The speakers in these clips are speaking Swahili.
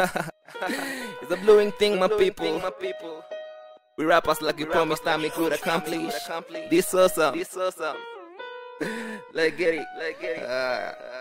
it's a blowing thing, my people. My people. We rappers like we promised time we could accomplish. This awesome. This awesome. Let's get it. Let's get it. Ah, ah.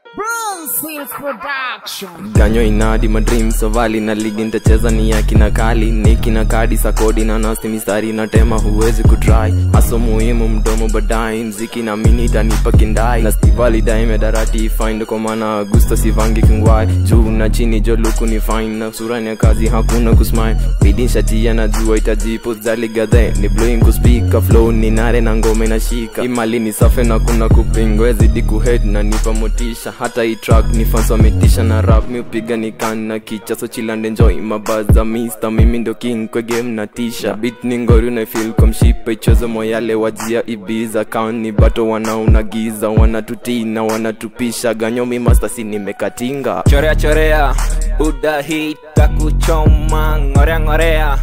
Bronze Production. ganyo inadi madream sovali na ligi ntacheza ni ya kina kali niki na kadi sakodi na nasti mistari na tema huwezi kutry haso muhimu mdomo badai mziki na mini itanipa kindai na stivali daime darati find kwa maana agusto sivangi kingwai juu na chini jo luku ni fine na surani ya kazi hakuna kusmile bidin shatia na jua itajipo zali gadhe ni blowing kuspika flow ni nare na ngome na shika imali ni safe na kuna kupingwa zidi kuhead na nipa motisha hata hii track ni fans wametisha na rap mi upiga ni kan na kicha so chillande enjoy mabaza mister mimi ndo king kwa game na tisha beat ni ngori na feel kwa mshipa ichozo moyale wajia ibiza kaun ni bato wanaunagiza wanatutii na wanatupisha ganyo mi master si nimekatinga chorea chorea buda hii takuchoma ngorea ngorea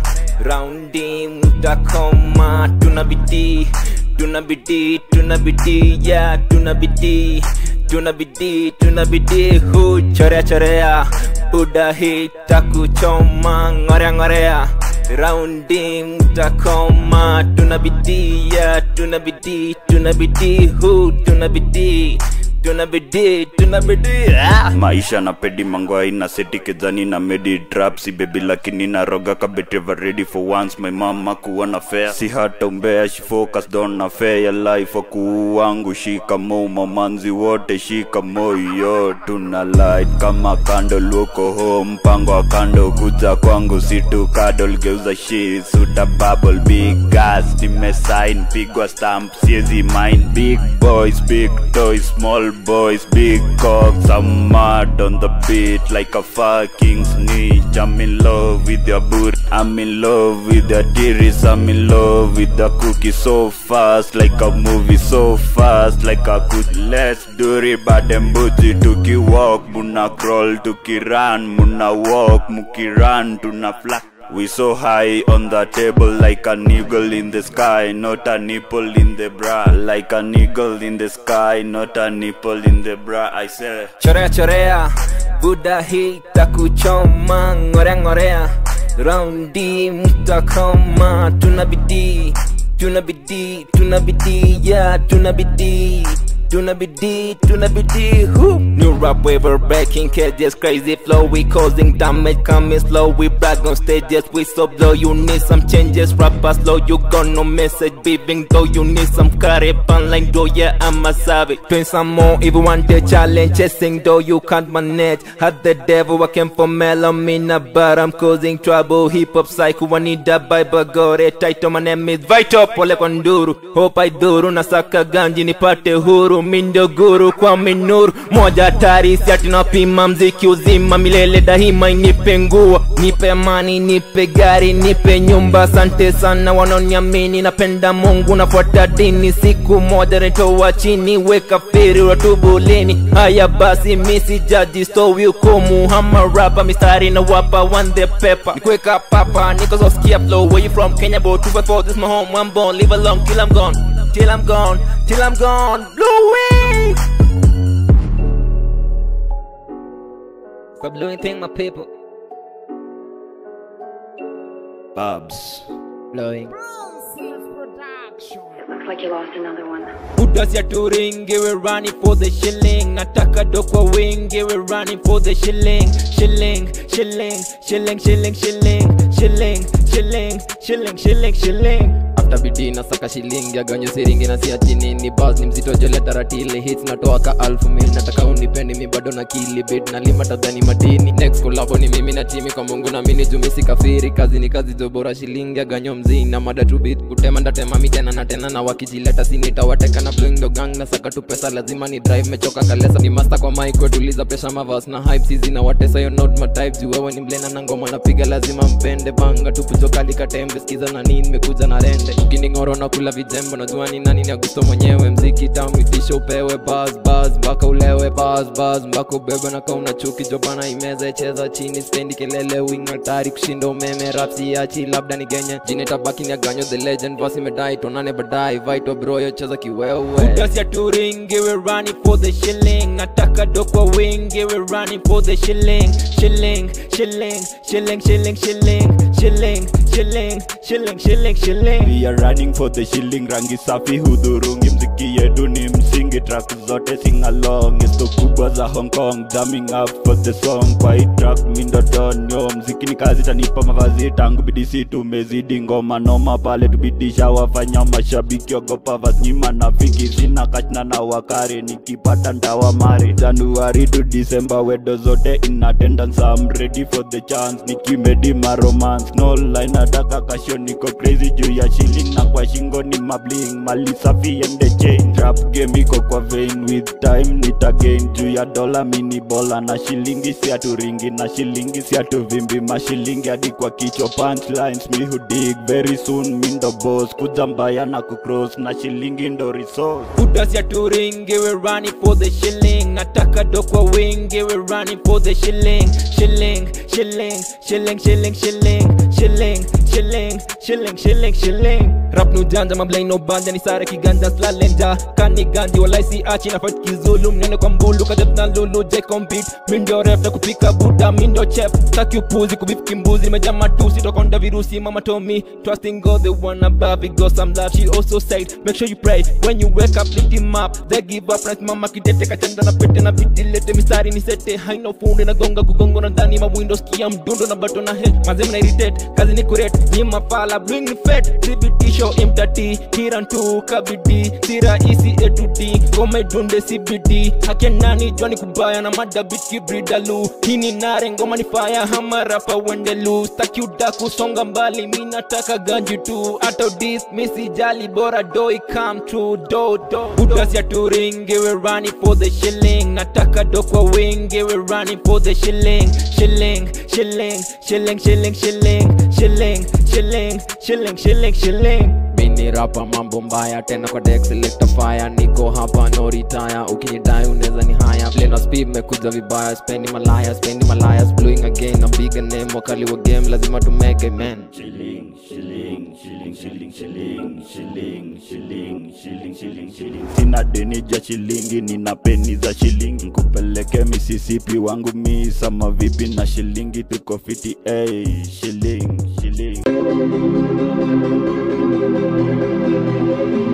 raundi mtakoma tuna bidii tuna bidii tuna bidii ya tuna bidii tuna bidii tuna bidii hu chorea chorea buda hii takuchoma ngorea ngorea raundi mtakoma tuna bidii ya tuna bidii tuna bidii hu tuna bidii tuna bidii tuna bidii ah. maisha na pedi mangwai na seti kedzani na medi trapsi bebi lakini naroga kabeteva ready for once my mama kuwa na fair si hata umbea she focused on na fair ya life wakuu wangu shikamo mamanzi wote shikamo yo tuna light kama kando luko home mpango wa kando kuja kwangu situ kadol geuza shit suta bubble big gas nimesign pigwa stamp siezi mind big boys big toys small boys big cocks I'm mad on the beat like a fucking snitch I'm in love with your boot I'm in love with your titties I'm in love with the cookie so fast like a movie so fast like a good let's do it bad and booty tuki walk muna crawl tuki run muna walk muki run tuna fly we so high on the table like an eagle in the sky, not a nipple in the bra. Like an eagle in the sky, not a nipple in the bra. I say. chorea chorea buda hii takuchoma ngorea ngorea raundi mtakoma tuna bidii tuna bidii tuna bidii ya tuna bidii tuna bidii tuna bidii hu new rap waiver breaking cages crazy flow we causing damage coming slow we brag on stages we so blow you need some changes rapper slow you got no message beeping though you need some carry like though yeah I'm a savage doing some more if you want the challenge chasing though you can't manage had the devil working for melamina but I'm causing trouble hip hop psycho I need a bible got it tight my name is Vito pole kwa nduru hope I duru nasaka ganji nipate huru mindo guru kwa minuru moja hatari siati napima mziki uzima milele daima inipe nguo nipe amani nipe gari nipe nyumba asante sana wanaoniamini napenda mungu nafuata dini siku moja nitoa chini weka firi watubu lini haya basi misi jaji stowi hukumu hama rapa mistari na wapa one the pepper nikweka papa niko soskia flow where you from kenya bo 254 this my home I'm born live along till I'm gone till I'm gone till I'm gone blue wing Stop doing thing my people Babs. blowing Bronze Production. Looks like you lost another one. Buddhas ya turingi, we're running for the shilling. Nataka do kwa wingi, we're running for the shilling. Shilling, shilling, shilling, shilling, shilling, shilling, shilling, shilling, shilling, shilling. after bidii na saka shilingi aganyo siringi na sia chini ni bas ni mzito jole taratili hits natoa ka alfu mil nataka unipendi mi bado na kili bit na lima tadhani madini next kolabo ni mimi na timi kwa mungu na mini jumisi kafiri kazi ni kazi jo bora shilingi aganyo mzii na mada tu bit kutema ndatema mi tena na tena na wakijileta sinitawateka na blowing the gang na saka tu pesa lazima ni drive mechoka kalesa ni master kwa mic wetuliza pesha mavas na hype sizi na watesa yo not my type juu wewe ni mlena na ngoma napiga lazima mpende banga tu kujokali katembe skiza na nini mekuja na rende twende ukining'oro na kula vijembo najua ni nani ni agusto mwenyewe mziki tamwitisha upewe bas bas mpaka ulewe bas bas mpaka ubebe na kauna chuki jobana imeza cheza chini spendi kelele wing hatari kushinda umeme rapsi achi labda ni genye jine tabaki ni aganyo the legend basi imedai tonane badai vaito broyo cheza kiwewe Kudas ya touring, we're running for the shilling. Nataka do kwa wing, we're running for the shilling. Shilling, shilling, shilling, shilling, shilling, shilling, shilling, shilling, shilling, shilling. We are running for the shilling rangi safi hudhurungi mziki yetu ni msingi track zote sing along isto kubwa za Hong Kong jamming up for the song kwa hii track mindo donyo mziki ni kazi tanipa mavazi tangu bidisi tumezidi ngoma noma pale tubidisha wafanya mashabiki ogopa vasnyima na fiki sina kachna na wakare nikipata ndawa mare January to December wedo zote in attendance I'm ready for the chance nikimedi ma romance no line nataka kasho niko crazy juu ya shilling na kwa shingo ni mabling mali safi ende chain trap game iko kwa vein with time nitagain juu ya dola mini bola na shilingi si aturingi na shilingi si atuvimbi mashilingi hadi kwa kichwa punchlines mi hudig very soon mi ndo boss kuja mbaya na kucross na shilingi ndo resource Kudas ya touring, we're running for the shilling. Nataka do kwa wing, we're running for the shilling. Shilling, shilling, shilling, shilling, shilling, shilling, shilling, shilling, shilling, shilling. Rap nu janja mablai no banja ni sare kiganja slalenja kani ganji walai si achi na fight kizulu mnene kwa mbulu kadep na lulu je compete mindo ref na kupika buda mindo chef taki upuzi kubif kimbuzi nimeja matusi tokonda virusi mama told me trusting God the one above it goes some love she also said make sure you pray when you wake up lift him up they give up na mama kidete kachanda na pete na biti lete mistari ni sete haina fundi na gonga kugongo na ndani ma windows kia mdundo na bato na he mazem na irritate kazi ni kurate ni mafala bring ni fet CBT show imtati kiran tu kabidi si rahisi a to d ngoma idunde CBD hake nani jwani kubaya na madabit kibridalu hii ni nare ngoma ni fire hama rapa wendelu staki udaku songa mbali mi nataka ganji tu hata dis misi jali bora doi come true do do budas ya touring we're running for the shilling nataka do kwa wing we're running for the shilling shilling shilling shilling shilling shilling shilling shilling shilling shilling shilling mini rapa mambo mbaya tena kwa deck selector fire niko hapa no retire ukinidai unaweza ni haya play na speed mekuja vibaya spendi malaya spendi malaya blowing again a bigger name wakali wa game lazima tumeke man Shilling, shilling, shilling, shilling, shilling, shilling, shilling, shilling, shilling, shilling. Sina deni ja shilingi, nina peni za shilingi. Nkupeleke Mississippi wangu mi sama vipi na shilingi, tuko fiti ey, shilling, shilling.